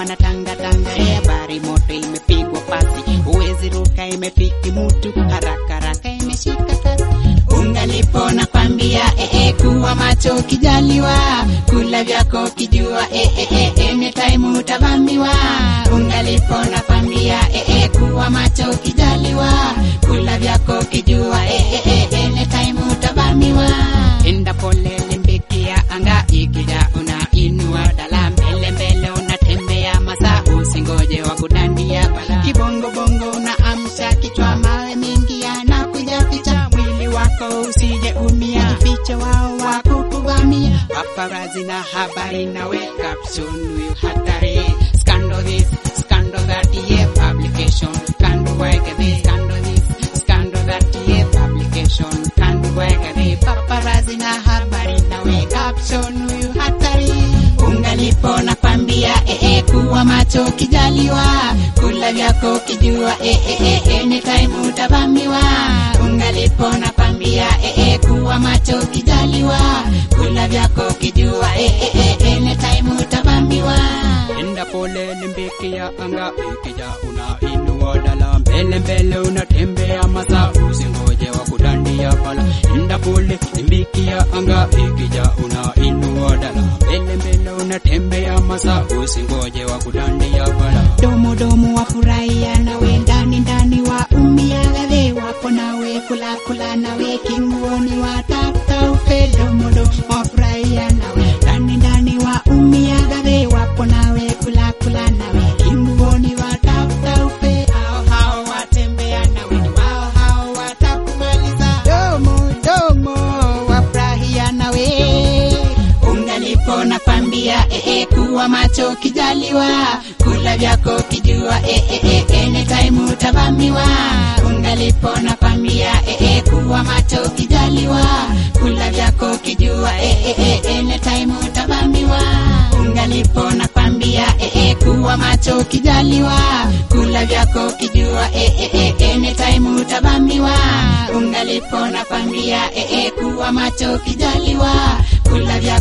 wanatangatanga e habari moto imepigwa pasi uwezi ruka imefiki mutu haraka haraka imeshika kasi ungalipo nakwambia e, e, kuwa macho kijaliwa kula vyako kijua e, e, e, anytime utavamiwa ungalipo nakwambia e, e, kuwa macho kijaliwa kula vyako kijua e, e, e, anytime utavamiwa enda pole limbikia anga ikija unainua dala mbele mbele unatembea masaa usingoje wa kudandia bala kibongo bongo unaamsha kichwa mawe mingi yanakuja ficha mwili wako usije umia ficha wao wako kuvamia paparazi na habari nawe caption huyu hatari scandal this scandal that yeah publication scandal wake this scandal this scandal that yeah publication scandal wake this paparazi na habari nawe caption huyu hatari ungalipo nakwambia e, e, kuwa macho kijaliwa kula vyako kijua e, e, e, anytime utavamiwa ungalipo nakwambia e, e, kuwa macho kijaliwa kula vyako kijua e, e, e, anytime utavamiwa enda pole limbikia anga ikija unainua dala mbele mbele unatembea masaa usingoje wa kudandia pala enda pole limbikia anga ikija unainua dala mbele mbele unatembea masaa usingoje wa kudandia pala domo domo wafurahia nawe ndani ndani wa umia gadhe wapo nawe kula kula nawe kinguoni watafuta ufe domo domo wafurahia nawe ndani ndani wa umia gadhe wapo nawe kula kula nawe kinguoni watafuta ufe hao hao watembea nawe ni wao hao watakumaliza domo domo wafurahia nawe ungalipo nakwambia e, e, kuwa macho kijaliwa kula vyako kijua e, e, e, anytime utavamiwa ungalipo nakwambia e, e, kuwa macho kijaliwa kula vyako kijua e, e, e, anytime utavamiwa ungalipo nakwambia e, e, kuwa macho kijaliwa kula vyako kijua e, e, e, anytime utavamiwa ungalipo nakwambia e, e, kuwa macho kijaliwa kula vyako